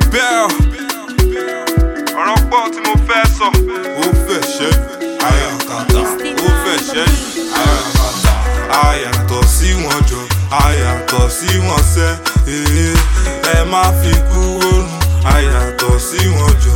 bell ọ̀rọ̀ pọ̀ tí mo fẹ́ sọ. ó fẹ́ ṣẹ́ ayakata ó fẹ́ ṣẹ́ ayakata ayàtọ̀ sí wọn jọ ayàtọ̀ sí wọn sẹ́ ee, ẹ má fi kú oorun ayàtọ̀ sí wọn jọ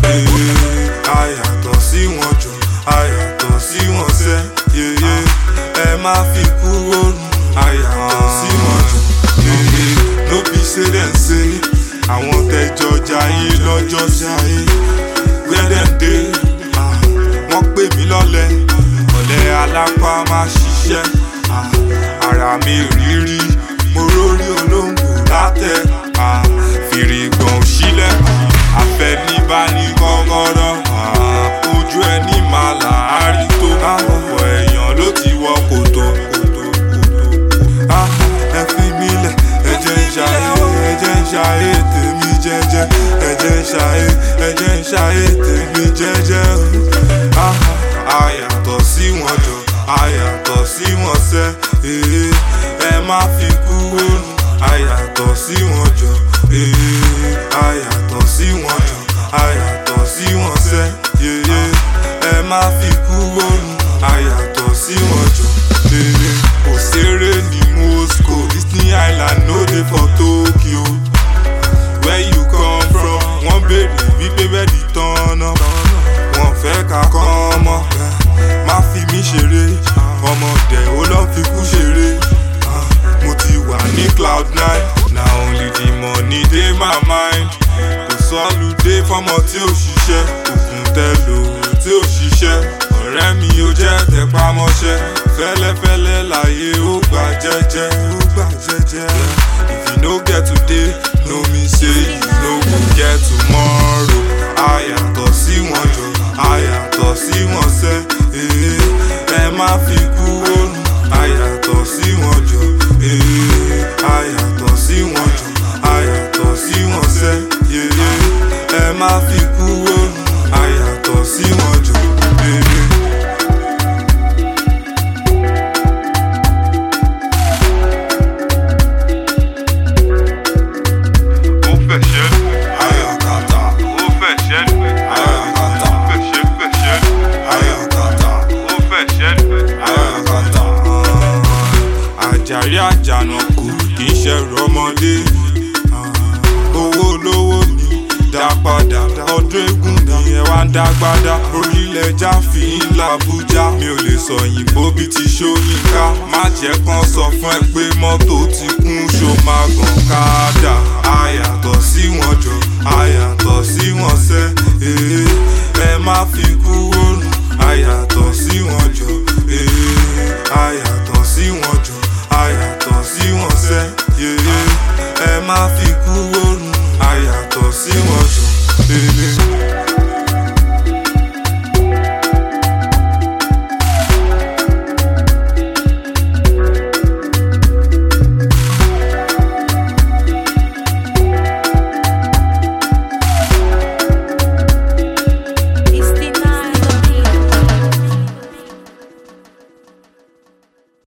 ee, ayàtọ̀ sí wọn jọ ayàtọ̀ sí wọn sẹ́ yeye ẹ má fi kú oorun ayàtọ̀ sí wọn jọ ee, no be say dem say àwọn tẹjọ jayé lọ́jọ́ jayé where dem dey ah, wọ́n pè mí lọ́lẹ̀ ọ̀lẹ alápá má ṣiṣẹ́ ah, ara mi rírí mo rórí olóńgbò látẹ ah, fìrì gbọ̀n òṣìlẹ̀ àfẹnibá ní kọ́kọ́rọ́ ah, ojú ẹni máa làárí tó ọ̀pọ̀ èèyàn ló ti wọ kòtò kòtò kòtò ah, ẹ fi mí lẹ̀ ẹ jẹ́ ń ṣayé ẹ jẹ́ ń ṣayé tèmi jẹ́jẹ́ ẹ jẹ́ ń ṣayé ẹ jẹ́ ń ṣayé tèmi jẹ́jẹ́ o. Ah, ayàtọ̀ sí wọn jọ ayàtọ̀ sí wọn sẹ́ ee, ẹ má fi kú oorun ayàtọ̀ sí wọn jọ ee, ayàtọ̀ sí wọn jọ ayàtọ̀ sí wọn sẹ́ yeye ẹ má fi kú oorun ayàtọ̀ sí wọn jọ ee, kò ṣeré ní Moscow Disney Island no dey for Tokyo where you come from wọ́n béèrè wípé bẹ́ẹ̀dì tán-ná wọ́n fẹ́ ká kọ́ ọmọ má fi mí ṣeré ọmọdé ó lọ́ fi kú ṣeré Ah, mo ti wà ní cloud nine na only the money dey my mind kò sọ́ọ́lù dé fọ́mọ tí ò ṣiṣẹ́ òkun tẹ́lò tí ò ṣiṣẹ́ ọ̀rẹ́ mi ò jẹ́ tẹpámọ́ṣẹ́ fẹ́lẹ́fẹ́lẹ́ láyé ó gbà jẹ́jẹ́ ó gbà jẹ́jẹ́ if you no get today no mean say you no go get tomorrow ayàtọ̀ sí wọn jọ ayàtọ̀ sí wọn sẹ́ ee, ẹ má fi kú oorun ayàtọ̀ sí wọn jọ ee, ayàtọ̀ sí wọn jọ ayàtọ̀ sí wọn sẹ́ yeye ẹ má fi kú oorun ayàtọ̀ sí wọn jọ ee. ó fẹ̀ṣẹ̀ ayakata ó fẹ̀ṣẹ̀ ayakata ó fẹ̀ṣẹ̀ fẹ̀ṣẹ̀ ayakata ó fẹ̀ṣẹ̀ ayakata. àjàrí àjànàkú kì í ṣẹ̀rù ọmọdé owó lówó ni dá padà ọdún eégún ni ẹ wá ń dágbádá orílẹ̀ jáfì ńlá Àbújá mi ò lè sọ òyìnbó bíi ti Ṣóyínká má jẹ́ kán sọ fún ẹ pé mọ́tò ti kún ṣó máa gàn káàdà ayàtọ̀